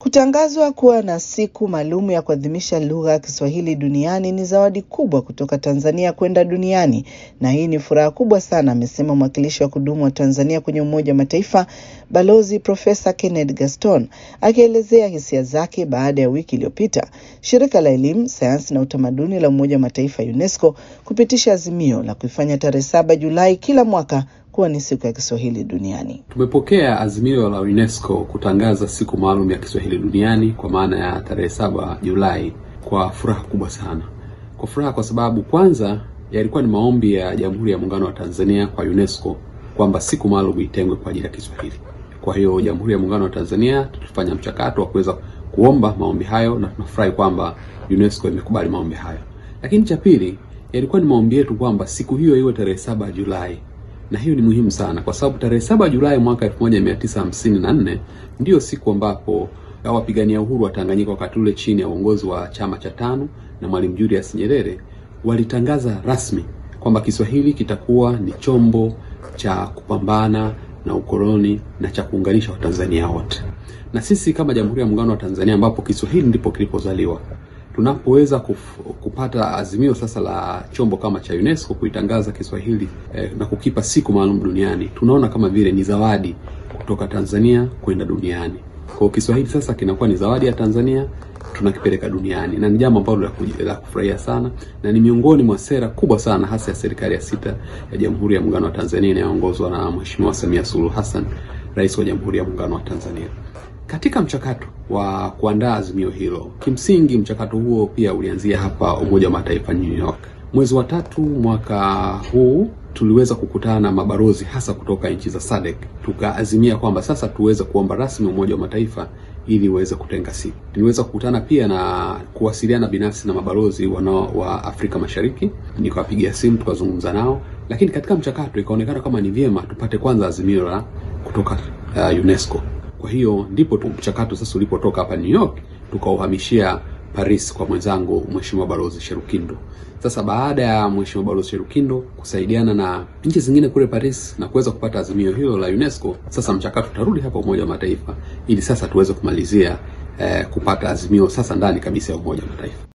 Kutangazwa kuwa na siku maalum ya kuadhimisha lugha ya Kiswahili duniani ni zawadi kubwa kutoka Tanzania kwenda duniani, na hii ni furaha kubwa sana, amesema mwakilishi wa kudumu wa Tanzania kwenye Umoja wa Mataifa Balozi Profesa Kenneth Gaston akielezea hisia zake baada ya wiki iliyopita shirika la elimu, sayansi na utamaduni la Umoja wa Mataifa UNESCO kupitisha azimio la kuifanya tarehe saba Julai kila mwaka kuwa ni siku ya Kiswahili duniani. Tumepokea azimio la UNESCO kutangaza siku maalum ya Kiswahili duniani kwa maana ya tarehe saba Julai kwa furaha kubwa sana. Kwa furaha kwa sababu kwanza yalikuwa ni maombi ya Jamhuri ya Muungano wa Tanzania kwa UNESCO kwamba siku maalum itengwe kwa ajili ya Kiswahili. Kwa hiyo Jamhuri ya Muungano wa Tanzania tulifanya mchakato wa kuweza kuomba maombi hayo na tunafurahi kwamba UNESCO imekubali maombi hayo. Lakini cha pili yalikuwa ni maombi yetu kwamba siku hiyo iwe tarehe saba Julai na hiyo ni muhimu sana kwa sababu tarehe saba Julai mwaka 1954 ndiyo siku ambapo wapigania uhuru wa Tanganyika wakati ule chini ya uongozi wa chama cha tano na Mwalimu Julius Nyerere walitangaza rasmi kwamba Kiswahili kitakuwa ni chombo cha kupambana na ukoloni na cha kuunganisha Watanzania wote. Na sisi kama Jamhuri ya Muungano wa Tanzania ambapo Kiswahili ndipo kilipozaliwa tunapoweza kupata azimio sasa la chombo kama cha UNESCO kuitangaza Kiswahili eh, na kukipa siku maalum duniani, tunaona kama vile ni zawadi kutoka Tanzania kwenda duniani. Kwa hiyo Kiswahili sasa kinakuwa ni zawadi ya Tanzania, tunakipeleka duniani, na ni jambo ambalo la kufurahia sana, na ni miongoni mwa sera kubwa sana hasa ya serikali ya sita ya Jamhuri ya Muungano wa Tanzania inayoongozwa na Mheshimiwa Samia Suluhu Hassan, Rais wa Jamhuri ya Muungano wa Tanzania. Katika mchakato wa kuandaa azimio hilo, kimsingi mchakato huo pia ulianzia hapa Umoja wa Mataifa New York. Mwezi wa tatu mwaka huu tuliweza kukutana na mabalozi hasa kutoka nchi za SADC, tukaazimia kwamba sasa tuweze kuomba rasmi Umoja wa Mataifa ili uweze kutenga siku. Tuliweza kukutana pia na kuwasiliana binafsi na mabalozi wanao wa Afrika Mashariki, nikawapigia simu tukazungumza nao, lakini katika mchakato ikaonekana kama ni vyema tupate kwanza azimio la kutoka uh, UNESCO. Kwa hiyo ndipo tu mchakato sasa ulipotoka hapa New York tukauhamishia Paris kwa mwenzangu Mheshimiwa Balozi Sherukindo. Sasa baada ya Mheshimiwa Balozi Sherukindo kusaidiana na nchi zingine kule Paris na kuweza kupata azimio hilo la UNESCO, sasa mchakato utarudi hapa Umoja wa Mataifa ili sasa tuweze kumalizia eh, kupata azimio sasa ndani kabisa ya Umoja wa Mataifa.